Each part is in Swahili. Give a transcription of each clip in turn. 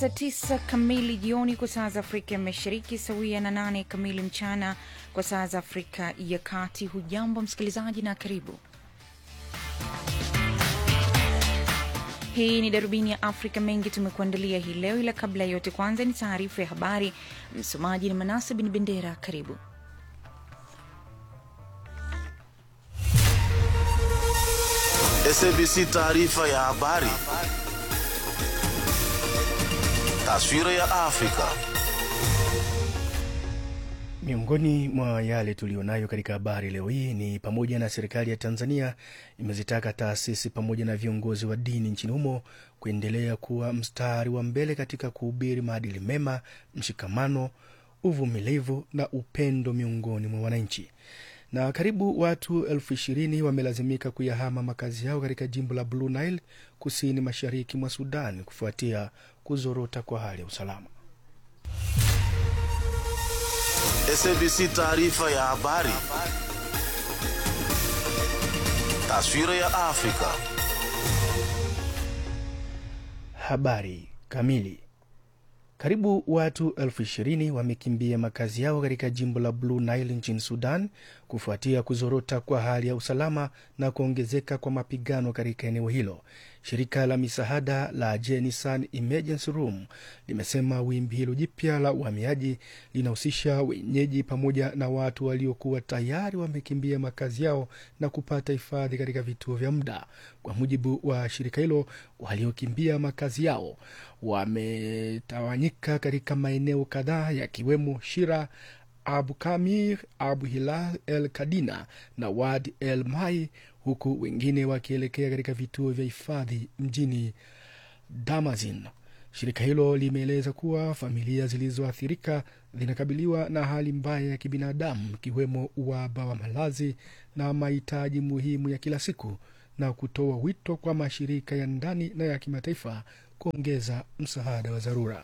Saa tisa kamili jioni kwa saa za Afrika ya Mashariki, sawia na nane kamili mchana kwa saa za Afrika ya Kati. Hujambo msikilizaji na karibu. Hii ni darubini ya Afrika. Mengi tumekuandalia hii leo, ila kabla ya yote, kwanza ni taarifa ya habari. Msomaji ni Manase Bin Bendera. Karibu. SABC taarifa ya habari. Taswira ya Afrika. Miongoni mwa yale tuliyonayo katika habari leo hii ni pamoja na serikali ya Tanzania imezitaka taasisi pamoja na viongozi wa dini nchini humo kuendelea kuwa mstari wa mbele katika kuhubiri maadili mema, mshikamano, uvumilivu na upendo miongoni mwa wananchi. Na karibu watu elfu ishirini wamelazimika kuyahama makazi yao katika jimbo la Blue Nile kusini mashariki mwa Sudan kufuatia kuzorota kwa hali ya usalama. SABC taarifa ya habari. Taswira ya Afrika. Habari kamili. Karibu watu elfu ishirini wamekimbia makazi yao katika jimbo la Blue Nile nchini Sudan kufuatia kuzorota kwa hali ya usalama na kuongezeka kwa mapigano katika eneo hilo. Shirika la misaada la Jenisan Emergency Room limesema wimbi hilo jipya la uhamiaji linahusisha wenyeji pamoja na watu waliokuwa tayari wamekimbia makazi yao na kupata hifadhi katika vituo vya muda. Kwa mujibu wa shirika hilo, waliokimbia makazi yao wametawanyika katika maeneo kadhaa yakiwemo Shira, Abu Kamir, Abu Hilal El Kadina na Wad El Mai, huku wengine wakielekea katika vituo vya hifadhi mjini Damazin. Shirika hilo limeeleza kuwa familia zilizoathirika zinakabiliwa na hali mbaya ya kibinadamu, ikiwemo uhaba wa malazi na mahitaji muhimu ya kila siku, na kutoa wito kwa mashirika ya ndani na ya kimataifa kuongeza msaada wa dharura.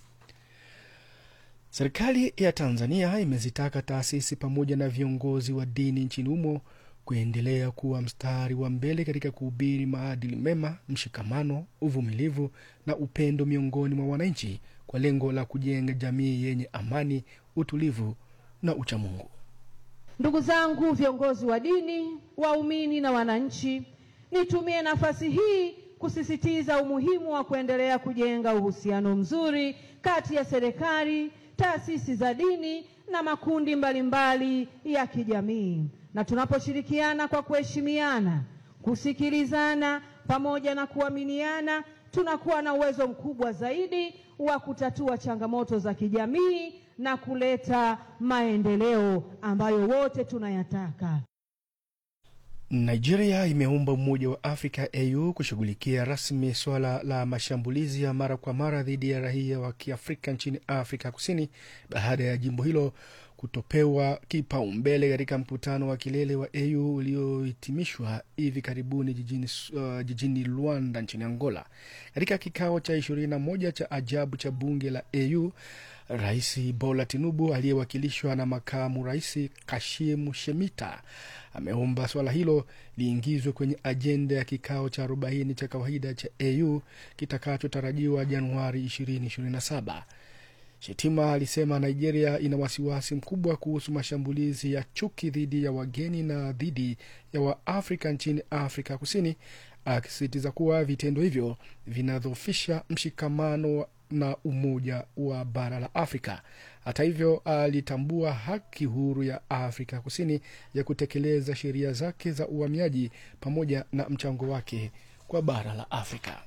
Serikali ya Tanzania imezitaka taasisi pamoja na viongozi wa dini nchini humo kuendelea kuwa mstari wa mbele katika kuhubiri maadili mema, mshikamano, uvumilivu na upendo miongoni mwa wananchi kwa lengo la kujenga jamii yenye amani, utulivu na uchamungu. Ndugu zangu viongozi wa dini, waumini na wananchi, nitumie nafasi hii kusisitiza umuhimu wa kuendelea kujenga uhusiano mzuri kati ya serikali, taasisi za dini na makundi mbalimbali mbali ya kijamii. Na tunaposhirikiana kwa kuheshimiana, kusikilizana pamoja na kuaminiana, tunakuwa na uwezo mkubwa zaidi wa kutatua changamoto za kijamii na kuleta maendeleo ambayo wote tunayataka. Nigeria imeomba Umoja wa Afrika AU kushughulikia rasmi suala la mashambulizi ya mara kwa mara dhidi ya raia wa Kiafrika nchini Afrika Kusini baada ya jimbo hilo kutopewa kipaumbele katika mkutano wa kilele wa AU uliohitimishwa hivi karibuni jijini, uh, jijini Luanda nchini Angola. Katika kikao cha 21 cha ajabu cha bunge la AU, Rais Bola Tinubu aliyewakilishwa na makamu rais Kashimu Shemita ameomba swala hilo liingizwe kwenye ajenda ya kikao cha 40 cha kawaida cha AU kitakachotarajiwa Januari 2027. Shetima alisema Nigeria ina wasiwasi mkubwa kuhusu mashambulizi ya chuki dhidi ya wageni na dhidi ya Waafrika nchini Afrika Kusini, akisisitiza kuwa vitendo hivyo vinadhoofisha mshikamano na umoja wa bara la Afrika. Hata hivyo, alitambua haki huru ya Afrika Kusini ya kutekeleza sheria zake za uhamiaji pamoja na mchango wake kwa bara la Afrika.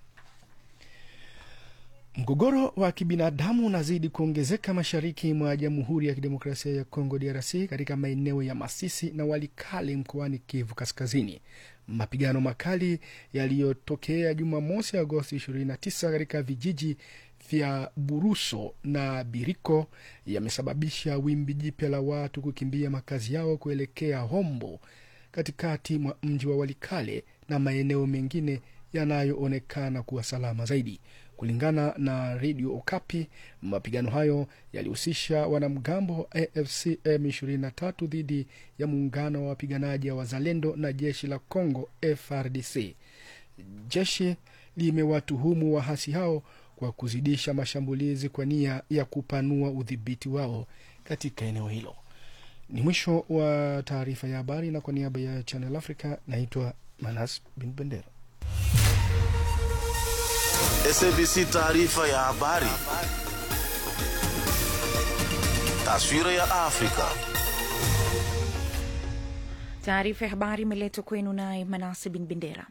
Mgogoro wa kibinadamu unazidi kuongezeka mashariki mwa Jamhuri ya Kidemokrasia ya Kongo, DRC, katika maeneo ya Masisi na Walikale mkoani Kivu Kaskazini. Mapigano makali yaliyotokea Jumamosi, Agosti 29 katika vijiji vya Buruso na Biriko yamesababisha wimbi jipya la watu kukimbia makazi yao kuelekea Hombo, katikati mwa mji wa Walikale na maeneo mengine yanayoonekana kuwa salama zaidi. Kulingana na redio Okapi, mapigano hayo yalihusisha wanamgambo wa AFC M23 dhidi ya muungano wa wapiganaji wa Wazalendo na jeshi la Congo FRDC. Jeshi limewatuhumu waasi hao kwa kuzidisha mashambulizi kwa nia ya kupanua udhibiti wao katika eneo hilo. Ni mwisho wa taarifa ya habari, na kwa niaba ya Channel Africa naitwa Manas Bin Bendera. SABC taarifa ya habari. Taswira ya Afrika. Taarifa ya habari imeletwa kwenu naye Manase Bin Bendera.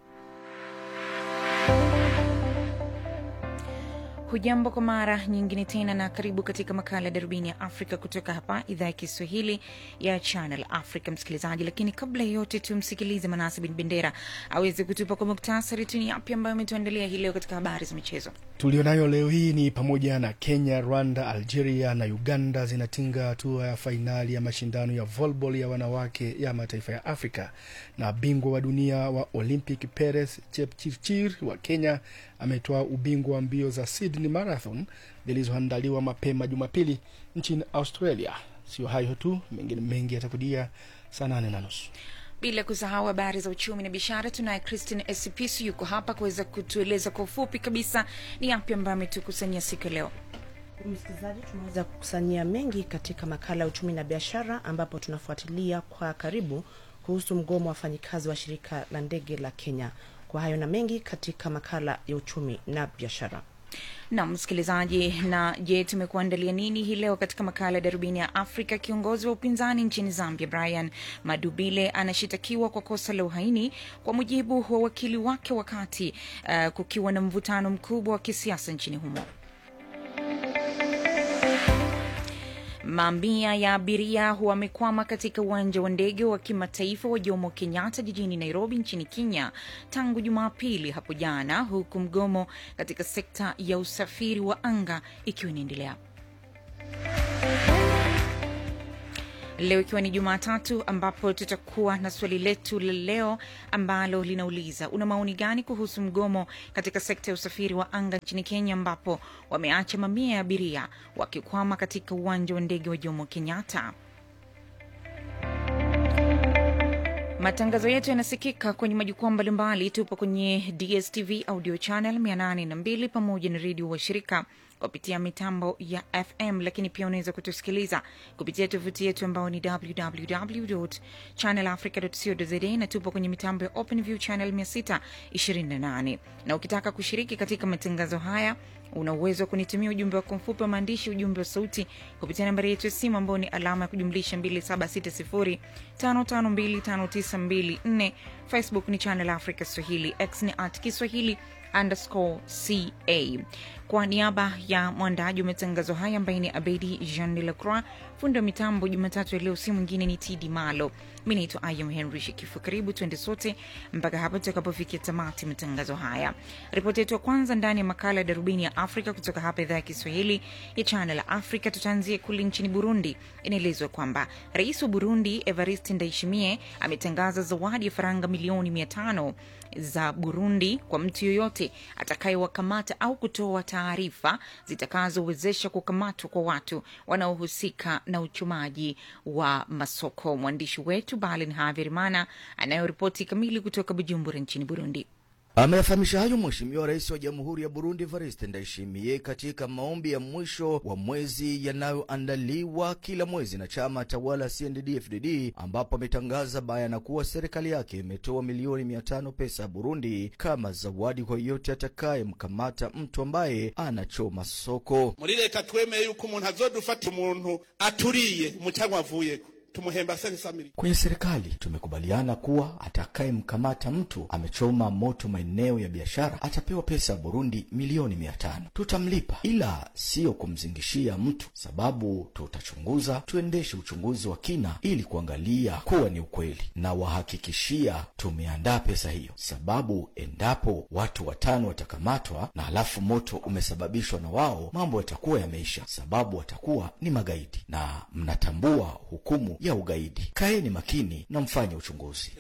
Hujambo kwa mara nyingine tena na karibu katika makala ya darubini ya Afrika kutoka hapa idhaa ya Kiswahili ya Channel Africa, msikilizaji. Lakini kabla ya yote, tumsikilize Manase Bin Bendera aweze kutupa kwa muktasari tu ni yapi ambayo ametuandalia hii leo katika habari za michezo. Tulionayo leo hii ni pamoja na Kenya, Rwanda, Algeria na Uganda zinatinga hatua ya fainali ya mashindano ya volleyball ya wanawake ya mataifa ya Afrika, na bingwa wa dunia wa Olympic Peres Chepchirchir wa Kenya ametoa ubingwa wa mbio za Sydney Marathon zilizoandaliwa mapema Jumapili nchini Australia. Sio hayo tu, mengine mengi yatakudia saa nane na nusu. Bila kusahau habari za uchumi na biashara, tunaye Christine Esipisu yuko hapa kuweza kutueleza kwa ufupi kabisa ni yapi ambayo ametukusanyia siku ya leo. Msikilizaji, tumeweza kukusanyia mengi katika makala ya uchumi na biashara, ambapo tunafuatilia kwa karibu kuhusu mgomo wa wafanyikazi wa shirika la ndege la Kenya. Kwa hayo na mengi katika makala ya uchumi na biashara. na msikilizaji, na je, tumekuandalia nini hii leo katika makala ya darubini ya Afrika? Kiongozi wa upinzani nchini Zambia Brian Madubile anashitakiwa kwa kosa la uhaini kwa mujibu wa wakili wake, wakati uh, kukiwa na mvutano mkubwa wa kisiasa nchini humo. Mamia ya abiria wamekwama katika uwanja wa ndege wa kimataifa wa Jomo Kenyatta jijini Nairobi nchini Kenya tangu Jumapili hapo jana, huku mgomo katika sekta ya usafiri wa anga ikiwa inaendelea. Leo ikiwa ni Jumatatu, ambapo tutakuwa na swali letu la leo ambalo linauliza una maoni gani kuhusu mgomo katika sekta ya usafiri wa anga nchini Kenya, ambapo wameacha mamia ya abiria wakikwama katika uwanja wa ndege wa Jomo Kenyatta. Matangazo yetu yanasikika kwenye majukwaa mbalimbali. Tupo kwenye DSTV audio channel 802 pamoja na redio wa shirika kupitia mitambo ya FM, lakini pia unaweza kutusikiliza kupitia tovuti yetu ambao ni www.channelafrica.co.za na tupo kwenye mitambo ya OpenView channel 628. Na ukitaka kushiriki katika matangazo haya una uwezo wa kunitumia ujumbe wako mfupi wa maandishi, ujumbe wa sauti kupitia nambari yetu ya simu ambao ni alama ya kujumlisha 276055259254. Facebook ni Channel Africa Swahili, X ni at Kiswahili underscore ca. Kwa niaba ya mwandaji wa matangazo haya ambaye ni Abedi Jean de la Croix, fundi wa mitambo Jumatatu ya leo si mwingine ni Tidi Malo. Mi naitwa Ayam Henry Shikifu. Karibu tuende sote mpaka hapa tutakapofikia tamati matangazo haya. Ripoti yetu ya kwanza ndani ya makala ya darubini ya Afrika kutoka hapa idhaa ya Kiswahili ya Channel Africa, tutaanzia kule nchini Burundi. Inaelezwa kwamba rais wa Burundi Evariste Ndayishimiye ametangaza zawadi ya faranga milioni mia tano za Burundi kwa mtu yoyote atakayewakamata au kutoa taarifa zitakazowezesha kukamatwa kwa watu wanaohusika na uchumaji wa masoko. Mwandishi wetu Balin Haverimana anayoripoti kamili kutoka Bujumbura nchini Burundi. Ameyafahamisha hayo Mheshimiwa Rais wa Jamhuri ya Burundi Evariste Ndayishimiye katika maombi ya mwisho wa mwezi yanayoandaliwa kila mwezi na chama tawala CNDD-FDD, ambapo ametangaza bayana kuwa serikali yake imetoa milioni mia tano pesa ya Burundi kama zawadi kwa yeyote atakayemkamata mtu ambaye anachoma soko. muri leta twemeye yuko umuntu azodufata umuntu aturiye umucangwa avuyeko tumuhemba sensa mili Kwenye serikali tumekubaliana kuwa atakayemkamata mtu amechoma moto maeneo ya biashara atapewa pesa ya Burundi milioni mia tano. Tutamlipa, ila siyo kumzingishia mtu, sababu tutachunguza, tuendeshe uchunguzi wa kina ili kuangalia kuwa ni ukweli, na wahakikishia tumeandaa pesa hiyo, sababu endapo watu watano watakamatwa na halafu moto umesababishwa na wao, mambo yatakuwa yameisha, sababu watakuwa ni magaidi, na mnatambua hukumu ya ugaidi. Kaeni makini na mfanye uchunguzi.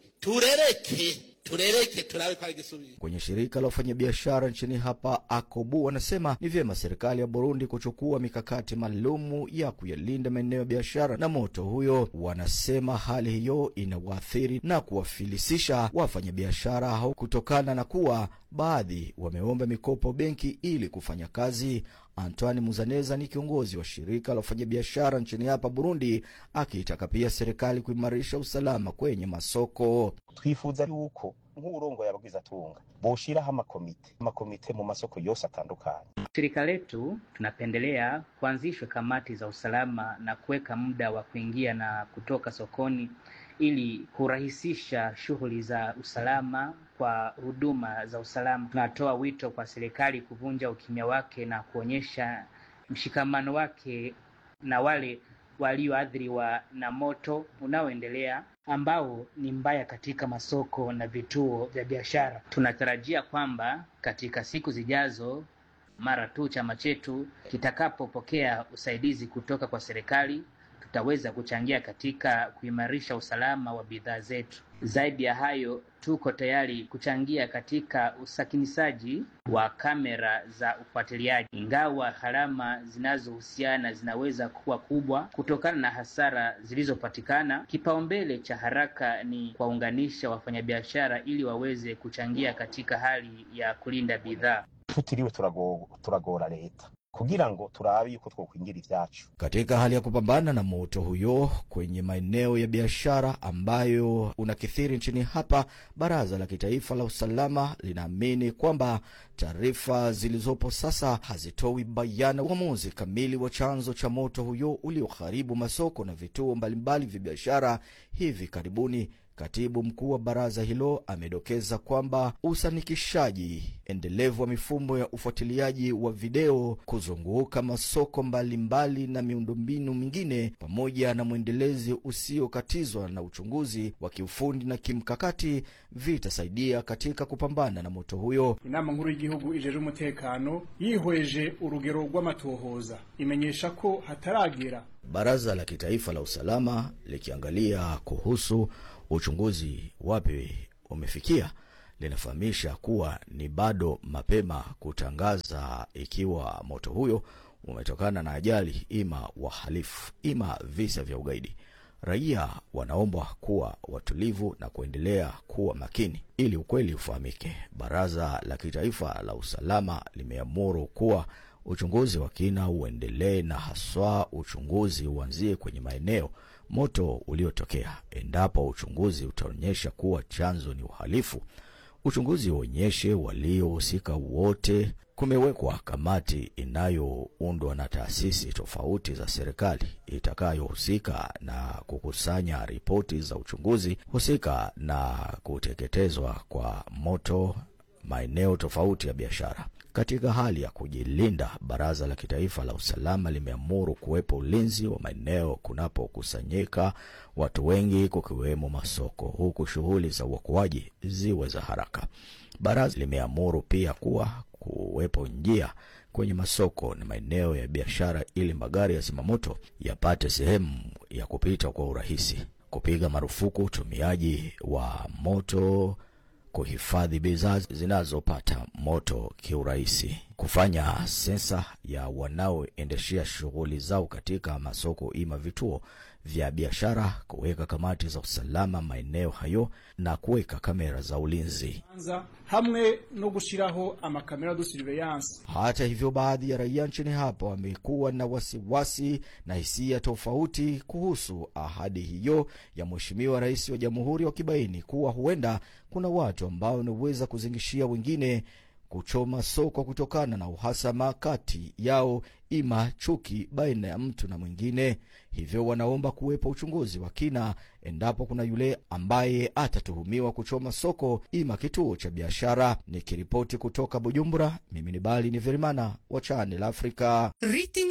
turereke turereke turabe ko ari igisubizo Kwenye shirika la wafanyabiashara nchini hapa Akobu wanasema ni vyema serikali ya Burundi kuchukua mikakati maalumu ya kuyalinda maeneo ya biashara na moto huyo. Wanasema hali hiyo inawaathiri na kuwafilisisha wafanyabiashara hao kutokana na kuwa baadhi wameomba mikopo benki ili kufanya kazi. Antoine Muzaneza ni kiongozi wa shirika la wafanyabiashara nchini hapa Burundi, akiitaka pia serikali kuimarisha usalama kwenye masoko. twifuza yuko nk'uburongo yabwizatunga boshiraho amakomite amakomite mu masoko yose atandukanye Shirika letu tunapendelea kuanzishwe kamati za usalama na kuweka muda wa kuingia na kutoka sokoni ili kurahisisha shughuli za usalama kwa huduma za usalama. Tunatoa wito kwa serikali kuvunja ukimya wake na kuonyesha mshikamano wake na wale walioathiriwa na moto unaoendelea ambao ni mbaya katika masoko na vituo vya biashara. Tunatarajia kwamba katika siku zijazo mara tu chama chetu kitakapopokea usaidizi kutoka kwa serikali, tutaweza kuchangia katika kuimarisha usalama wa bidhaa zetu. Zaidi ya hayo, tuko tayari kuchangia katika usakinisaji wa kamera za ufuatiliaji, ingawa gharama zinazohusiana zinaweza kuwa kubwa kutokana na hasara zilizopatikana. Kipaumbele cha haraka ni kuwaunganisha wafanyabiashara ili waweze kuchangia katika hali ya kulinda bidhaa. tutiriwe turago- turagora leta kugira ngo turabe yuko twokwingira ivyacu Katika hali ya kupambana na moto huyo kwenye maeneo ya biashara ambayo unakithiri nchini hapa, Baraza la Kitaifa la Usalama linaamini kwamba taarifa zilizopo sasa hazitoi bayana uamuzi kamili wa chanzo cha moto huyo ulioharibu masoko na vituo mbalimbali vya biashara hivi karibuni. Katibu mkuu wa baraza hilo amedokeza kwamba usanikishaji endelevu wa mifumo ya ufuatiliaji wa video kuzunguka masoko mbalimbali mbali na miundombinu mingine pamoja na mwendelezi usiokatizwa na uchunguzi wa kiufundi na kimkakati vitasaidia katika kupambana na moto huyo. inama nkuru y'igihugu ijeje umutekano yihweje urugero rw'amatohoza imenyesha ko hataragera Baraza la Kitaifa la Usalama likiangalia kuhusu uchunguzi wapi umefikia, linafahamisha kuwa ni bado mapema kutangaza ikiwa moto huyo umetokana na ajali, ima wahalifu, ima visa vya ugaidi. Raia wanaombwa kuwa watulivu na kuendelea kuwa makini ili ukweli ufahamike. Baraza la Kitaifa la Usalama limeamuru kuwa uchunguzi wa kina uendelee na haswa uchunguzi uanzie kwenye maeneo moto uliotokea. Endapo uchunguzi utaonyesha kuwa chanzo ni uhalifu, uchunguzi uonyeshe waliohusika wote. Kumewekwa kamati inayoundwa na taasisi tofauti za serikali itakayohusika na kukusanya ripoti za uchunguzi husika na kuteketezwa kwa moto maeneo tofauti ya biashara. Katika hali ya kujilinda, Baraza la Kitaifa la Usalama limeamuru kuwepo ulinzi wa maeneo kunapokusanyika watu wengi, kukiwemo masoko, huku shughuli za uokoaji ziwe za haraka. Baraza limeamuru pia kuwa kuwepo njia kwenye masoko na maeneo ya biashara ili magari ya zimamoto yapate sehemu ya kupita kwa urahisi, kupiga marufuku utumiaji wa moto kuhifadhi bidhaa zinazopata moto kiurahisi, kufanya sensa ya wanaoendeshea shughuli zao katika masoko ima vituo vya biashara, kuweka kamati za usalama maeneo hayo na kuweka kamera za ulinzi. anza hamwe no gushiraho amakamera de surveillance Hata hivyo, baadhi ya raia nchini hapa wamekuwa na wasiwasi na hisia tofauti kuhusu ahadi hiyo ya Mheshimiwa Rais wa Jamhuri, wakibaini kuwa huenda kuna watu ambao wanaweza kuzingishia wengine kuchoma soko kutokana na uhasama kati yao, ima chuki baina ya mtu na mwingine. Hivyo wanaomba kuwepo uchunguzi wa kina endapo kuna yule ambaye atatuhumiwa kuchoma soko ima kituo cha biashara. Nikiripoti kutoka Bujumbura, mimi ni Bali ni Verimana wa Channel Africa.